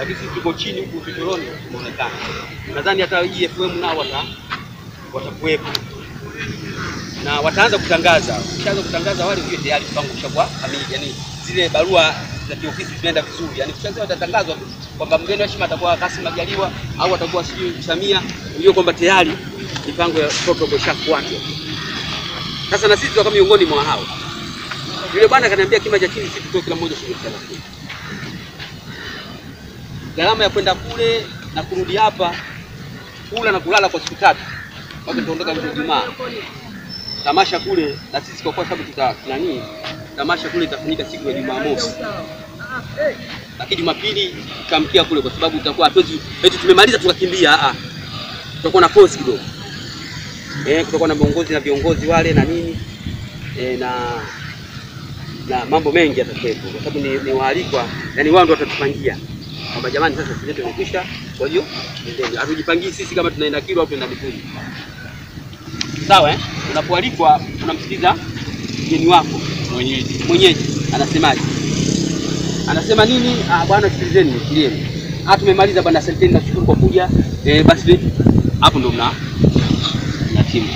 lakini sisi tuko chini huku vitoroni tumeonekana. Nadhani hata EFM nao wata watakuwepo na wataanza kutangaza. Ukishaanza kutangaza wale ujue tayari mpango ushakuwa kamili, yani zile barua za kiofisi zinaenda vizuri, yani kisha watatangazwa tu kwamba mgeni wa heshima atakuwa Kassim Majaliwa au atakuwa sijui Samia, ujue kwamba tayari mipango ya protocol ishafuatwa. Sasa na sisi tukawa miongoni mwa hao. Yule bwana akaniambia kima cha chini sisi tutoe kila mmoja shilingi 30. Gharama ya kwenda kule na kurudi hapa, kula na kulala kwa siku tatu, mpaka tuondoka mwisho Ijumaa. Tamasha kule na sisi kwa kuwa sababu tuta nani, tamasha kule itafanyika siku ya Jumamosi, lakini Jumapili tutamkia kule, kwa sababu tutakuwa hatuwezi eti tumemaliza tukakimbia. Ah, tutakuwa na pause kidogo eh, kutakuwa na viongozi na viongozi wale na nini eh, na na mambo mengi yatakuwepo, kwa sababu ni, ni waalikwa, yani wao ndio watatupangia kwamba jamani, sasa sisi yetu imekwisha, kwa hiyo endeni. Hatujipangii sisi kama tunaenda Kilwa au tunaenda Mikumi, sawa eh? Unapoalikwa unamsikiliza mgeni wako Mwenyeji. mwenyeji anasemaje, anasema nini? Ah, bwana sikilizeni, nikilieni. Ah, tumemaliza bwana, asanteni, nashukuru kwa kuja. Eh, basi hapo ndo mna na timu,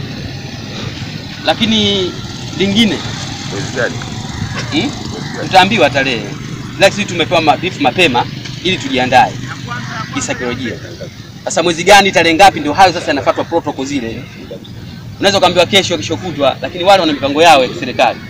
lakini lingine Mwezi gani? Hmm? Tutaambiwa tarehe, lakini sisi tumepewa maarifa mapema ili tujiandae kisaikolojia. Sasa mwezi gani, tarehe ngapi, ndio hayo sasa yanafuatwa protocol zile. Unaweza ukaambiwa kesho, kesho kutwa, lakini wale wana mipango yao ya kiserikali.